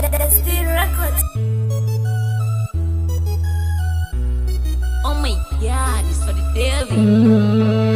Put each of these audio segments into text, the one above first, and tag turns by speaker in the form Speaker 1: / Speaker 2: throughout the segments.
Speaker 1: Dusty Records. Oh my god, it's for the devil.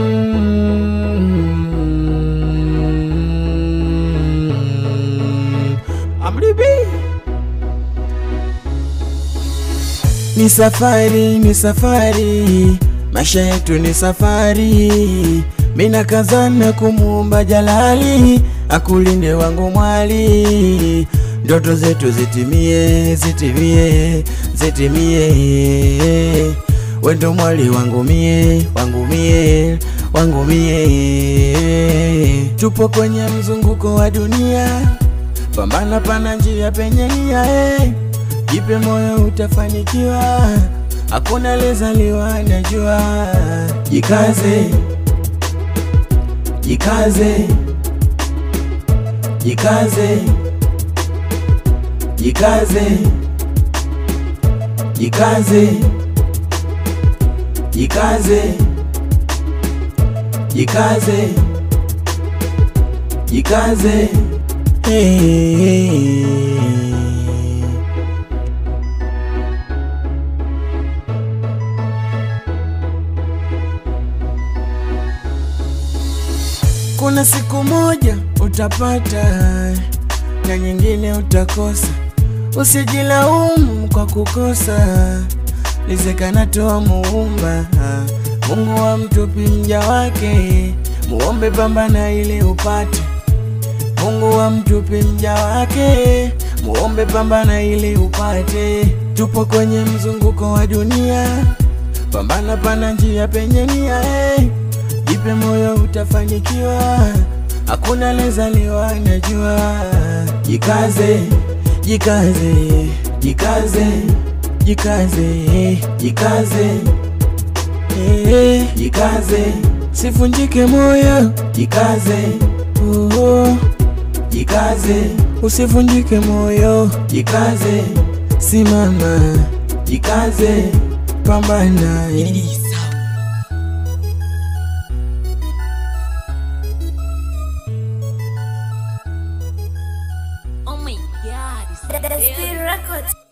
Speaker 2: Ni safari, ni safari, maisha yetu ni safari. Mina kazana kumuumba Jalali, akulinde wangu mwali, ndoto zetu zitimie, zitimie, zitimie. Wendo mwali wangu mie, wangu mie, wangu mie. Tupo kwenye mzunguko wa dunia, pambana pana njia penye nia eh. Jipe moyo utafanikiwa, hakuna lezaliwa najua. Jikaze, jikaze, jikaze, jikaze, jikaze, jikaze, jikaze, jikaze. Hey, hey, hey. Kuna siku moja utapata na nyingine utakosa. Usijilaumu kwa kukosa, lizekana toa muumba. Mungu wa mtupi mja wake, muombe pambana ili upate. Mungu wa mtupi mja wake, muombe pambana ili upate. Tupo kwenye mzunguko wa dunia, pambana pana njia penye nia eh. Jipe moyo utafanikiwa, hakuna lezaliwa najua. Jikaze, jikaze, jikaze, jikaze, jikaze, eh, jikaze, sivunjike moyo, jikaze, oh, jikaze, usivunjike moyo, jikaze, simama, jikaze, pambana.
Speaker 1: Oh my god, it's for the Dusty devil. Records.